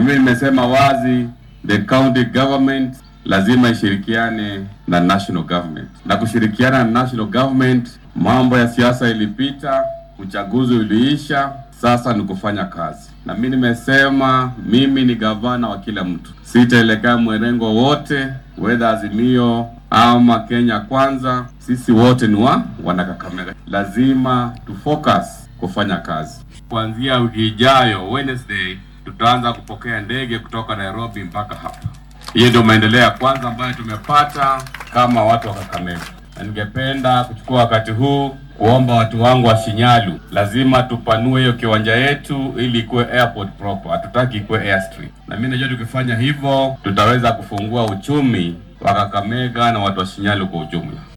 mimi nimesema wazi, the county government lazima ishirikiane na national government, na kushirikiana na national government, mambo ya siasa ilipita, uchaguzi uliisha, sasa ni kufanya kazi. Na mimi nimesema mimi ni gavana wa kila mtu, sitaelekea mwerengo wote, whether Azimio ama Kenya Kwanza, sisi wote ni wa wana Kakamega. Lazima tu focus kufanya kazi. Kuanzia wiki ijayo Wednesday, tutaanza kupokea ndege kutoka Nairobi mpaka hapa. Hiyo ndio maendeleo ya kwanza ambayo tumepata kama watu wa Kakamega, na ningependa kuchukua wakati huu kuomba watu wangu wa Shinyalu, lazima tupanue hiyo kiwanja yetu ili ikuwe airport proper, hatutaki ikuwe airstrip. Na mimi najua tukifanya hivyo tutaweza kufungua uchumi wa Kakamega na watu wa Shinyalu kwa ujumla.